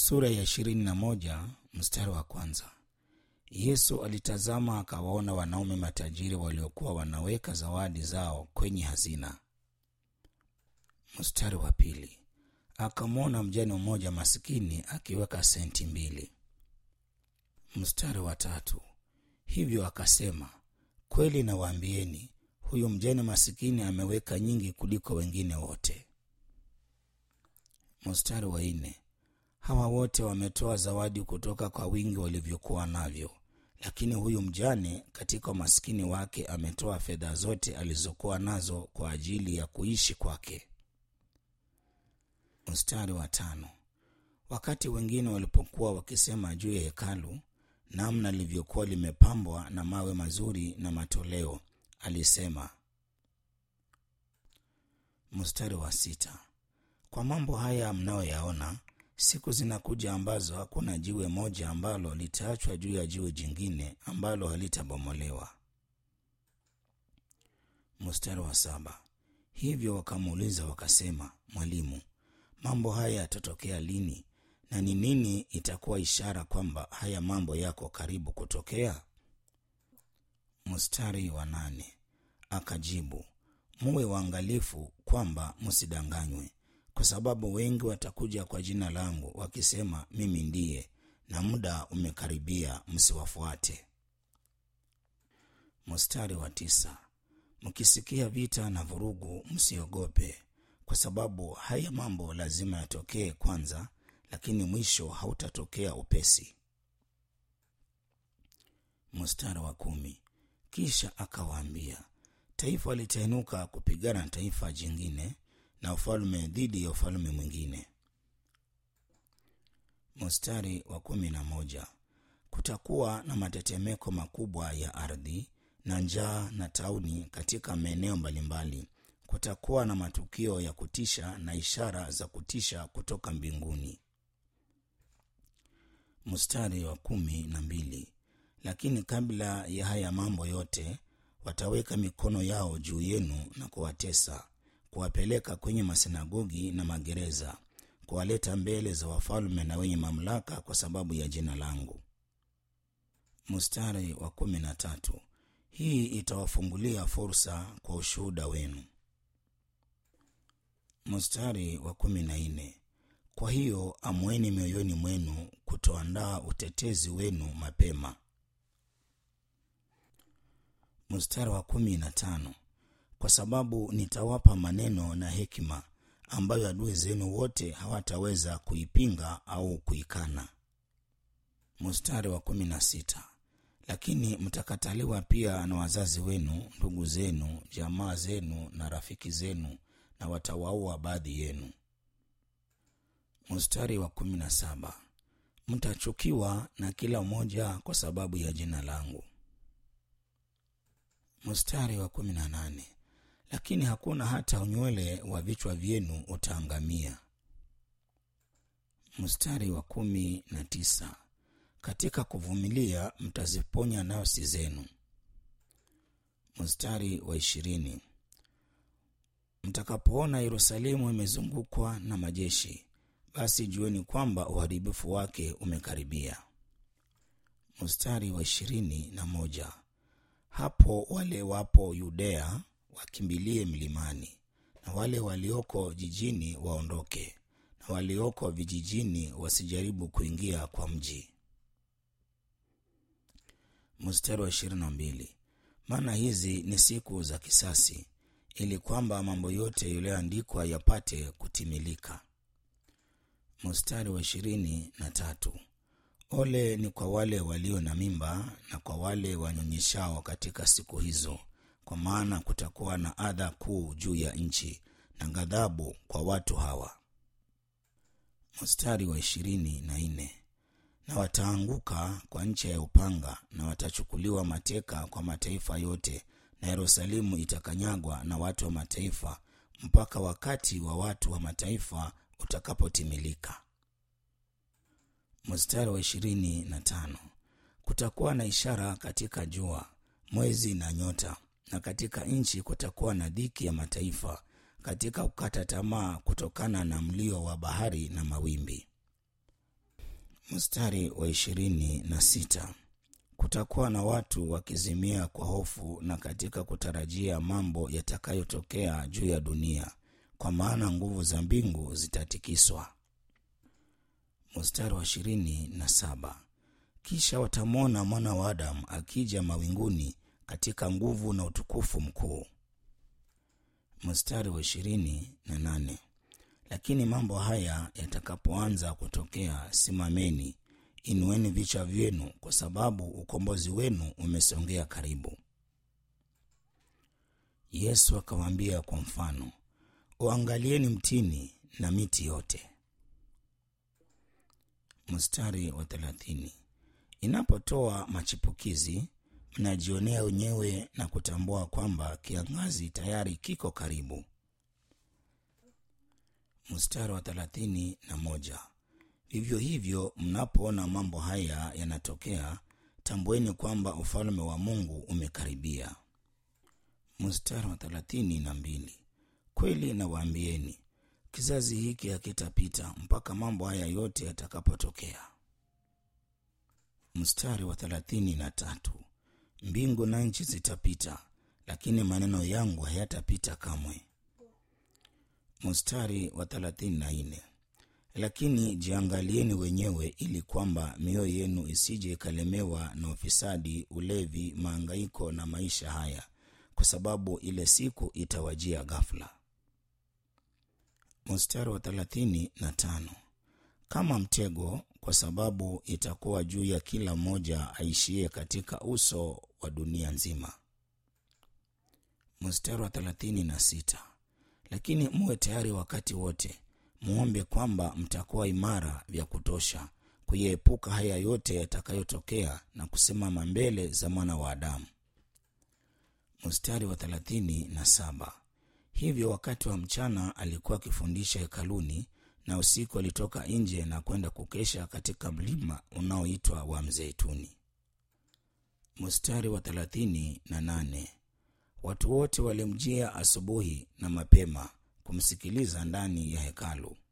sura ya ishirini na moja mstari wa kwanza yesu alitazama akawaona wanaume matajiri waliokuwa wanaweka zawadi zao kwenye hazina mstari wa pili akamwona mjane mmoja masikini akiweka senti mbili mstari wa tatu hivyo akasema kweli nawaambieni huyu mjane masikini ameweka nyingi kuliko wengine wote mstari wa nne hawa wote wametoa zawadi kutoka kwa wingi walivyokuwa navyo lakini huyu mjane katika umaskini wake ametoa fedha zote alizokuwa nazo kwa ajili ya kuishi kwake mstari wa tano wakati wengine walipokuwa wakisema juu ya hekalu namna lilivyokuwa limepambwa na mawe mazuri na matoleo alisema mstari wa sita kwa mambo haya mnayoyaona siku zinakuja ambazo hakuna jiwe moja ambalo litaachwa juu ya jiwe jingine ambalo halitabomolewa mstari wa saba hivyo wakamuuliza wakasema mwalimu mambo haya yatatokea lini na ni nini itakuwa ishara kwamba haya mambo yako karibu kutokea mstari wa nane akajibu muwe waangalifu kwamba msidanganywe kwa sababu wengi watakuja kwa jina langu wakisema mimi ndiye na muda umekaribia msiwafuate mstari wa tisa mkisikia vita na vurugu msiogope kwa sababu haya mambo lazima yatokee kwanza lakini mwisho hautatokea upesi mstari wa kumi kisha akawaambia taifa litainuka kupigana na taifa jingine na ufalme dhidi ya ufalme mwingine mstari wa kumi na moja kutakuwa na matetemeko makubwa ya ardhi na njaa na tauni katika maeneo mbalimbali kutakuwa na matukio ya kutisha na ishara za kutisha kutoka mbinguni mstari wa kumi na mbili lakini kabla ya haya mambo yote wataweka mikono yao juu yenu na kuwatesa kuwapeleka kwenye masinagogi na magereza kuwaleta mbele za wafalme na wenye mamlaka kwa sababu ya jina langu mstari wa kumi na tatu hii itawafungulia fursa kwa ushuhuda wenu mstari wa kumi na nne kwa hiyo amweni mioyoni mwenu kutoandaa utetezi wenu mapema mstari wa kumi na tano kwa sababu nitawapa maneno na hekima ambayo adui zenu wote hawataweza kuipinga au kuikana mstari wa kumi na sita lakini mtakataliwa pia na wazazi wenu ndugu zenu jamaa zenu na rafiki zenu na watawaua baadhi yenu mstari wa kumi na saba mtachukiwa na kila mmoja kwa sababu ya jina langu mstari wa kumi na nane lakini hakuna hata unywele wa vichwa vyenu utaangamia mstari wa kumi na tisa katika kuvumilia mtaziponya nafsi zenu mstari wa ishirini mtakapoona yerusalemu imezungukwa na majeshi basi jueni kwamba uharibifu wake umekaribia mstari wa ishirini na moja hapo wale wapo yudea wakimbilie mlimani na wale walioko jijini waondoke na walioko vijijini wasijaribu kuingia kwa mji mstari wa ishirini na mbili maana hizi ni siku za kisasi ili kwamba mambo yote yaliyoandikwa yapate kutimilika mstari wa ishirini na tatu ole ni kwa wale walio na mimba na kwa wale wanyonyeshao katika siku hizo kwa maana kutakuwa na adha kuu juu ya nchi na ghadhabu kwa watu hawa mstari wa ishirini na nne na wataanguka kwa ncha ya upanga na watachukuliwa mateka kwa mataifa yote na yerusalemu itakanyagwa na watu wa mataifa mpaka wakati wa watu wa mataifa utakapotimilika mstari wa ishirini na tano kutakuwa na ishara katika jua mwezi na nyota na katika nchi kutakuwa na dhiki ya mataifa katika kukata tamaa kutokana na mlio wa bahari na mawimbi Mstari wa ishirini na sita kutakuwa na watu wakizimia kwa hofu na katika kutarajia mambo yatakayotokea juu ya dunia, kwa maana nguvu za mbingu zitatikiswa. Mstari wa ishirini na saba kisha watamwona mwana wa Adamu akija mawinguni katika nguvu na utukufu mkuu. Mstari wa ishirini na nane lakini mambo haya yatakapoanza kutokea, simameni, inueni vichwa vyenu, kwa sababu ukombozi wenu umesongea karibu. Yesu akawaambia kwa mfano, uangalieni mtini na miti yote. Mstari wa thelathini inapotoa machipukizi, mnajionea wenyewe na kutambua kwamba kiangazi tayari kiko karibu. Mstari wa thelathini na moja vivyo hivyo mnapoona mambo haya yanatokea, tambueni kwamba ufalme wa Mungu umekaribia. Mstari wa thelathini na mbili kweli nawaambieni, kizazi hiki hakitapita mpaka mambo haya yote yatakapotokea. Mstari wa thelathini na tatu mbingu na nchi zitapita, lakini maneno yangu hayatapita kamwe. Mstari wa thelathini na nne lakini jiangalieni wenyewe, ili kwamba mioyo yenu isije ikalemewa na ufisadi, ulevi, maangaiko na maisha haya, kwa sababu ile siku itawajia ghafla. Mstari wa thelathini na tano kama mtego, kwa sababu itakuwa juu ya kila mmoja aishie katika uso wa dunia nzima. Mstari wa thelathini na sita lakini muwe tayari wakati wote, muombe kwamba mtakuwa imara vya kutosha kuyaepuka haya yote yatakayotokea na kusimama mbele za mwana wa Adamu. Mstari wa thelathini na saba hivyo wakati wa mchana alikuwa akifundisha hekaluni, na usiku alitoka nje na kwenda kukesha katika mlima unaoitwa wa Mzeituni. Mstari wa thelathini na nane watu wote walimjia asubuhi na mapema kumsikiliza ndani ya hekalu.